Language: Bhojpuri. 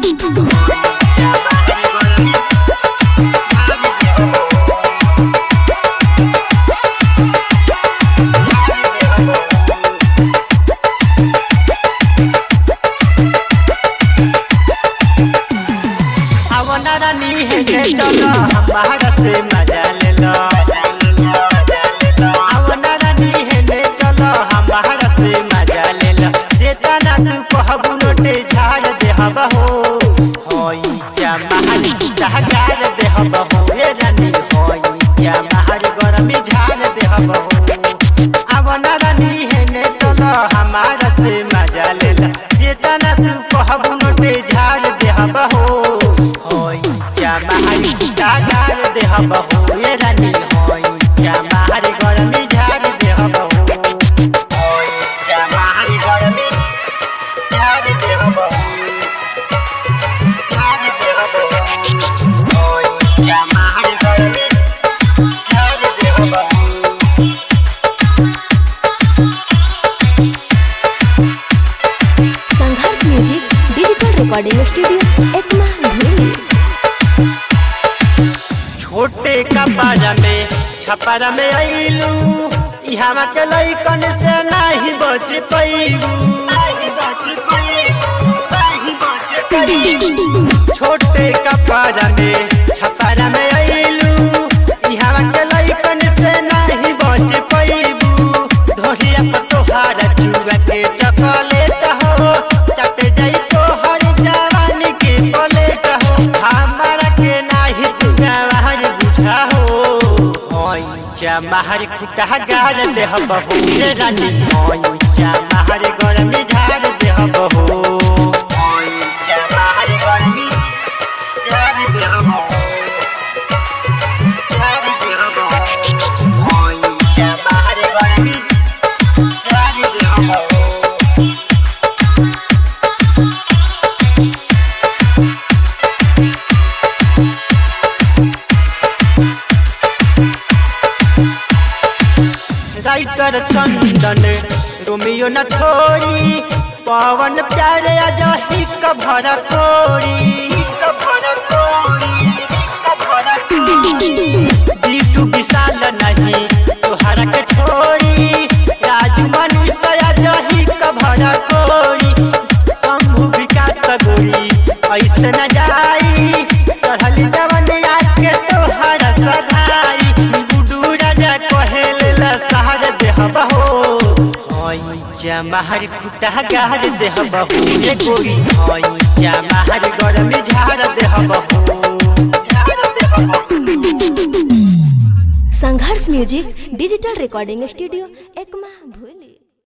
आवना रानी है के चलो हमारा से मजा ले लो आवना रानी है के चलो हमारा से मजा ले लो जेतना तू कहबू नोटे झाड़ दे हवा हो होई जमाहर जहगार दे हवा हो ए रानी होई जमाहर गरमी झाड़ दे हवा हो आवना रानी है ने चलो हमारा से मजा ले लो जेतना तू कहबू नोटे झाड़ दे हवा हो होई जमाहर जहगार दे हवा हो ए रानी होई जमाहर गरमी झाड़ दे हवा हो होई जमाहर गरमी झाड़ दे हवा हो झाड़ दे हवा हो होई जमाहर गरमी झाड़ दे हवा हो Sangharsh music digital recording studio Ekma धुरी छोटे कपड़ा में छपरा में आइलू इहवा के लइकन से नाही बच पैलू छोटे कपड़ा में छपरा में आइलू इहवा के लइकन से नाही बच पैलू ढोलिया पर तोहार चुआ के चॉकलेट हो चट जाई तोहर जवानी के पलेट हो हमारा के नाही चुआ वहां बुझा हो होई जमाहर खुटा गार दे बहू रे रानी होई जमाहर गरमी झाड़ दे बहू होई जमाहर गरमी झाड़ दे बहू झाड़ दे बहू होई जमाहर गरमी झाड़ दे बहू राइटर चंदन रोमियो न छोड़ी पवन प्यारे अजही कभर तोड़ी बीटू विशाल नहीं तोहरा के छोड़ी राजू मनीष अजही कभर तोड़ी शंभु विकास गोरी ऐसे न जाई चढ़ल जवनिया के तोहरा सधाई गुडू राजा कहेल सहर देह बहो होई जमाहर खुटा गार देह बहू रे गोरी होई जमाहर गरमी झाड़ देह बहू झाड़ देह बहू Sangharsh music digital recording studio Ekma भूली